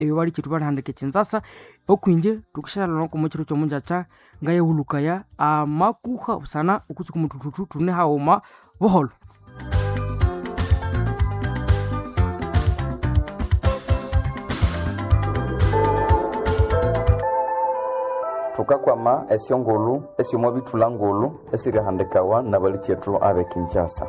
eyo bali chitu balihandika echinzasa okwinje tukishalana komo chiro chomunjacha ngayehulukaya amakuha busana ukutsuka mutututu tune haoma buholo thukakwama esyongulu esyomo bithula ngulu esirihandikawa na bali chetu abe kinshasa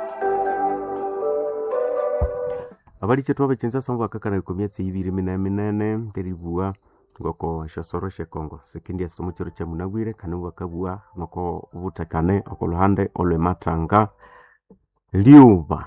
abali chetu abe kinshasa mubakakana ekomyatsi ibiri minene minene nteribua ngoko shosoro shekongo sekindi esomo chiro kya munabwire kandi mubakabua noko butekane okoluhande olwematanga liuba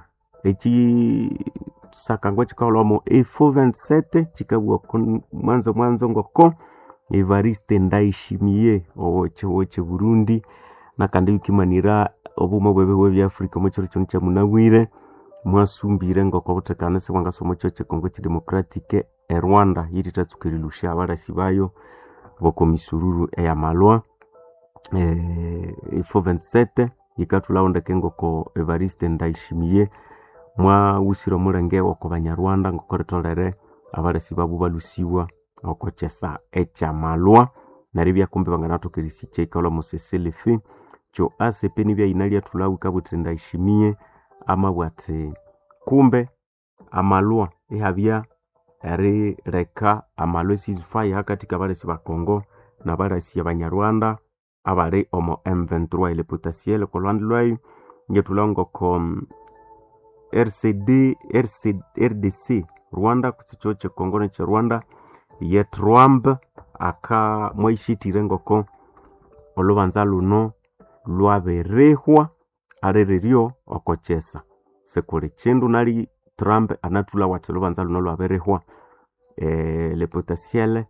ekisakangwa chikaolwamo efo 27 chikabua kun- mwanzo mwanzo ngoko evariste ndaishimie owoche woche burundi nakandi bikimanira obuma bwebe bwe byafrika omo chiro kyono kya munabwire mwasumbire ngoko butekane sibwangasa omo chiro chekongo chidemocratique e rwanda yiri tatsukirilusha abalasi bayo bokomisururu eyamalwa eh, ifo 27 yikatulawondeke ngoko evariste ndaishimie mwawusire omulenge oko banyarwanda ngoko ritolere abalasi babu balusiwa oko kyesa ekyamalwa neryo byakumbi banganathokerisi kyaikalwa museselefi kyo acp nibyaina lyathulawu kabuthi ndaishimie amabwati kumbe amalwa ihabya erileka amalwa esizifaya hakati kabalasi ba congo nabalasi abanyarwanda abali omo m23 ile potasiele kolwandi lwayo ngetulawu ngoko mm, rcd RC, rdc rwanda kutsicho chekongo neche rwanda ye trump aka mwaishitire ngoko olubanza luno lwaberehwa aliriryo okochesa sekuli chindu nali trump anatula wati olubanza luno lwaberehwa e, le potasiele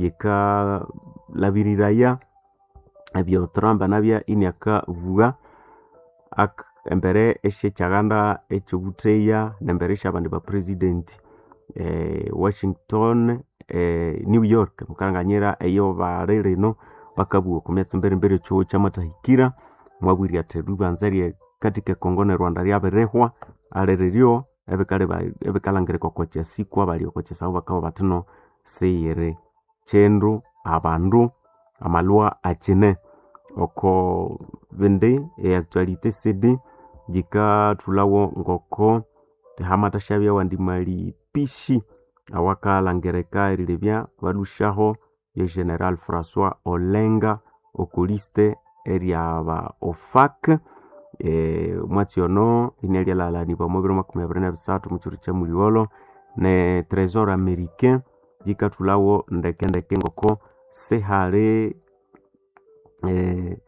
yikalabiriraya ebyo trump anabya iniakavuga ak embere esyekyaganda ekyobutheya nembere esyabandi bapresidenti eh, washington eh, new york mukanganyira eyo bali rino bakabuwa kumyatsi mberimberi ekyowo kyamatahikira mwabwire ati ribanza rye katika ekongo ne rwanda ryabirihwa aliriryo ebikalangirika oko kyasikwa bali oko kyasabu bakaba batino seyiri kindu abandu amalwa akine oko bindi eactualite cd jikathulawo ngoko hamatashabya wandi mali pishi awakalangirika erilebya balushaho ye general françois olenga okuliste eryaba ofak e, mwatsi ono inia lyalalaniwa mu biro makumi abiri na bisatu mukiru kya muliolo ne tresor americain jikathulawo ndekendeke ngoko sihali eh,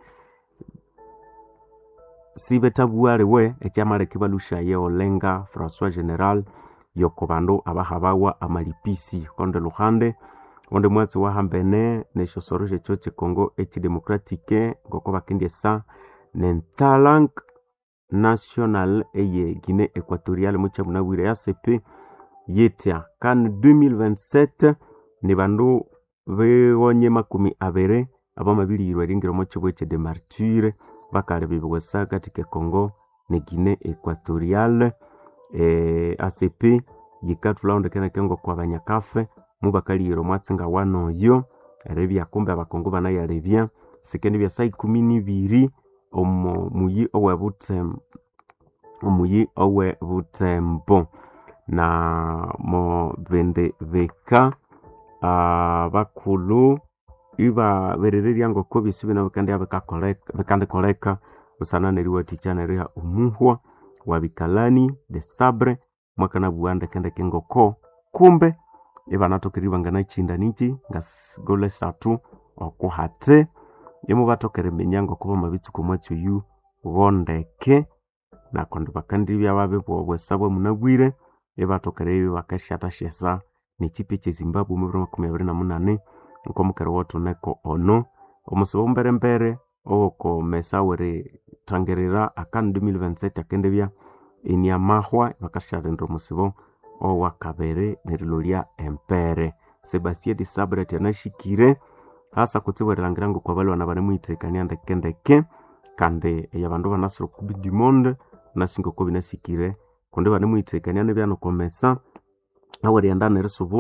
sibethabuwaliwe ekyamaleka balushaye olenga françois general yoko bandu abahabawa amalipisi konde luhande onde mwatsi wahambene neshosoro shekyo chekongo echidemocratique ngoko bakendyesa nentsalank national eye guinée equatorial muchamunabwire yasepe yetya kan 2027 ni bandu begonye makumi abiri abamabilirwa eringiro chibwe che de martyre bakali bibiwesa katika congo ne guinée equatorial e, acp yikathulaondekeneke ngoko abanyakafe mubakaliyira omwatsinga wanoyo eribya kumbe abakongo banayalebya sikendi byasa ikumi nibiri omu muyi owe butem omuyi owe butembo na mo bindi bika ah, bakulu ibaberererya ngoko bisi bino bikandi bikakoleka bikandikoleka busana neriwathikya neriha omuhwa wa bikalani de sabre mwakanabuwa ndekendeke ngoko kumbe ibanathokerere banganachinda niki nga s- gole satu okuhate imubathokere minya ngoko bamabitsuka omwatsi oyu bondeke nakondi bakandibya babibwa obwesa bwamunabwire ibathokere ibyo bakasyathashyasa nekipi ekyezimbabwe mu biro makumi abiri na munane nkomukere wothuneko ono omusibo mberembere owoko mesa weri thangirira akanu 2027 akendibya eniamahwa bakasyalinda omusibo owakabiri nerilolya empere sebastien de sabre tyanashikire hasa kutsibu erilangira ngoko abalwana banemuhithekania ndekendeke kandi eyabandu banasira okubi du monde nasinga oko binasikire kundi banemuhithekania nibyanokomesa awerighenda nerisubula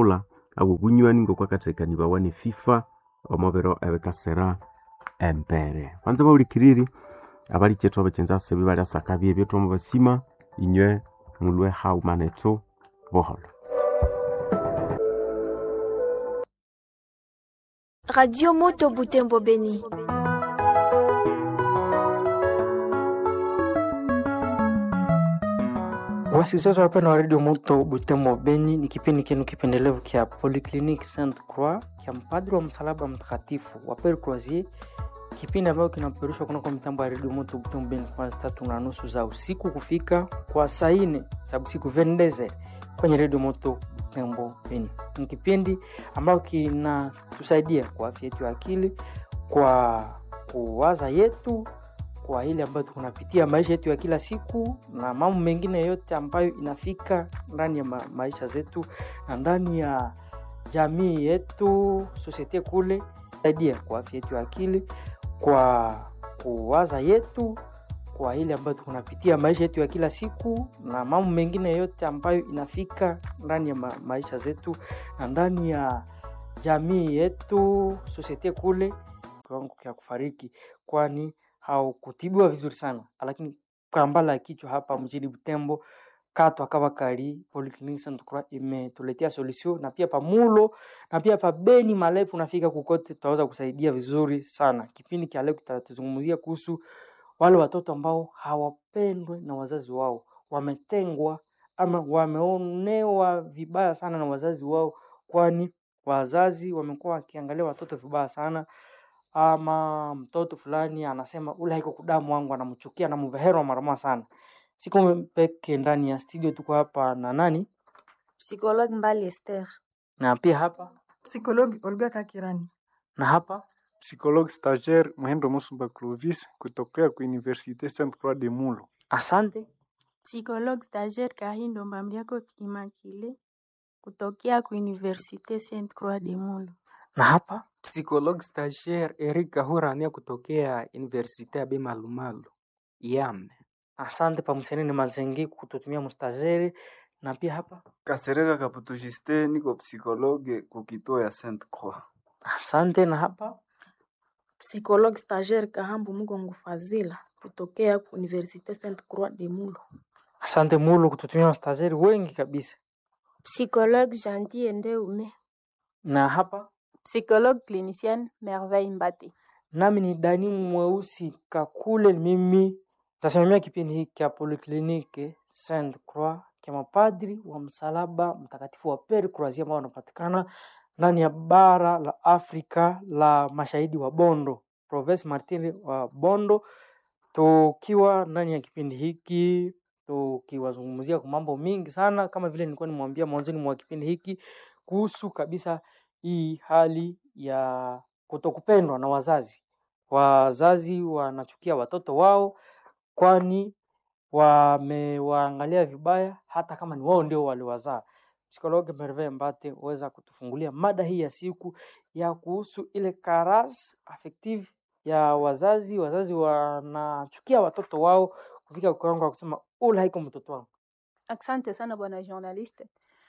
abobunywani ngokwakathekanibawa ni fifa omubiro ebikasira embere banza baulikiriri abali kyethu abakyenza sebi bali asakabi ebyethu omu basima inywe mulwe haumanetu boholo Radio Moto Butembo Beni. Wasikilizaji wapendwa wa redio Moto Butembo Beni, ni kipindi kinu kipendelevu kya Polyclinique Saint Croix kya mpadri wa msalaba mtakatifu wa Pere Croisier, kipindi ambayo kinapeperushwa kunako mitambo ya redio Moto Butembo Beni kwanza tatu na nusu za usiku kufika kwa saa nne za usiku vendeze kwenye redio Moto Butembo Beni. Ni kipindi ambayo kinatusaidia kwa afya yetu ya akili, kwa kuwaza yetu kwa ile ambayo tunapitia maisha yetu ya kila siku na mambo mengine yote ambayo inafika ndani ya ma maisha zetu na ndani ya jamii yetu sosiete kule saidia kwa afya yetu ya akili kwa kuwaza yetu kwa ile ambayo tunapitia maisha yetu ya kila siku na mambo mengine yote ambayo inafika ndani ya ma maisha zetu na ndani ya jamii yetu sosiete kule kiwango kya kufariki kwani haukutibiwa vizuri sana lakini kambala ya kichwa hapa mjini Butembo kato akawa kali Polyclinique Saint Croix imetuletea solution na pia pamulo na pia pa Beni Malefu nafika kukote tutaweza kusaidia vizuri sana. Kipindi cha leo kitatuzungumzia kuhusu wale watoto ambao hawapendwe na wazazi wao, wametengwa ama wameonewa vibaya sana na wazazi wao, kwani wazazi wamekuwa wakiangalia watoto vibaya sana ama mtoto fulani anasema ule haiko kudamu wangu, anamchukia anamvehera marama sana. Siko peke ndani ya studio, tuko hapa na nani Psychologue Mbali Esther. na pia hapa Psychologue Olga Kakirani. na hapa psychologue stagiaire Muhendo Musumba Clovis kutokea ku Université Sainte Croix de Mulo. asante. Psychologue stagiaire Kahindo Mbamliako Immaculée kutokea ku Université Sainte Croix de Mulo. Na hapa Psychologue stagiaire Eric Kahurania kutokea Universite ya Bemalumalu Yame. asante pamusenene mazengi kututumia mustazeri na pia hapa Kasereka Kaputu Justin, niko psikologe kukituo ya Sainte Croix. asante na hapa Psychologue stagiaire Kahambu Mugongo Fazila kutokea ku Université Sainte Croix de Mulo. asante mulu kututumia mustazeri wengi kabisa Psychologue Gentil Ndeume. na hapa Psychologue clinicienne Merveille Mbati. nami ni Dani Mweusi Kakule, mimi tasimamia kipindi hiki cha Polyclinique Saint Croix cha mapadri wa msalaba mtakatifu wa Pere Croisier ambao wanapatikana ndani ya bara la Afrika la mashahidi wa Bondo, Province Martiri wa Bondo, tukiwa ndani ya kipindi hiki tukiwazungumzia kwa mambo mingi sana, kama vile nilikuwa nimwambia mwanzoni mwa kipindi hiki kuhusu kabisa hii hali ya kutokupendwa na wazazi. Wazazi wanachukia watoto wao, kwani wamewaangalia vibaya, hata kama ni wao ndio waliwazaa. Psikologi Merve Mbate weza kutufungulia mada hii ya siku ya kuhusu ile karas affective ya wazazi. Wazazi wanachukia watoto wao kufika kiwango wa kusema ule haiko mtoto wangu. Asante sana bwana journaliste.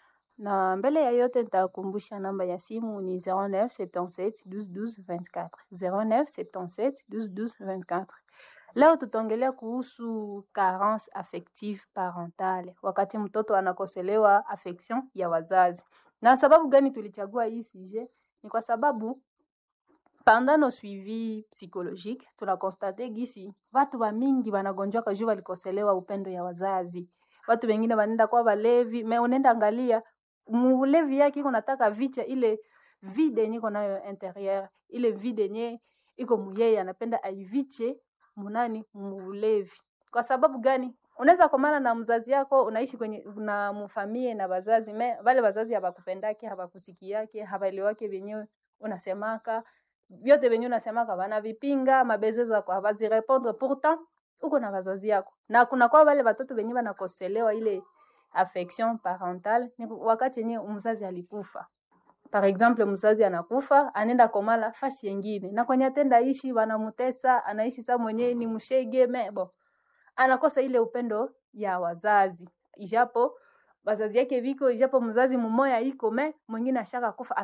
Na mbele ya yote nitakumbusha namba ya simu ni 09 77 12 12 24. 09 77 12 12 24. Leo tutaongelea kuhusu carence affective parentale, wakati mtoto anakoselewa affection ya wazazi. Na sababu gani tulichagua hii sujet? Ni kwa sababu pendant nos suivi psychologique tunakonstate gisi watu wa mingi wanagonjwaka juu walikoselewa upendo ya wazazi. Watu wengine wanaenda kwa walevi, me unaenda angalia mulevi yake iko nataka vicha ile vide yenye iko nayo interieur, ile vide yenye iko muyeye anapenda aiviche munani mulevi. Kwa sababu gani? Unaweza komana na mzazi yako, unaishi kwenye na mfamie na wazazi me wale wazazi hawakupendake, hawakusikiake, hawaelewake vyenyewe unasemaka vyote venye unasemaka wanavipinga, mabezo zako hawazirepondre, pourtant uko na wazazi yako, na kuna kwa wale watoto wenye wanakoselewa ile affection parentale ni wakati yenye mzazi alikufa. Par exemple, mzazi anakufa, anaenda komala fasi yengine, na kwenye atenda ishi wanamutesa, anaishi sa mwenyewe ni mshege mebo, anakosa ile upendo ya wazazi, ijapo bazazi yake viko ijapo mzazi mmoya iko me mwingine ashaka kufa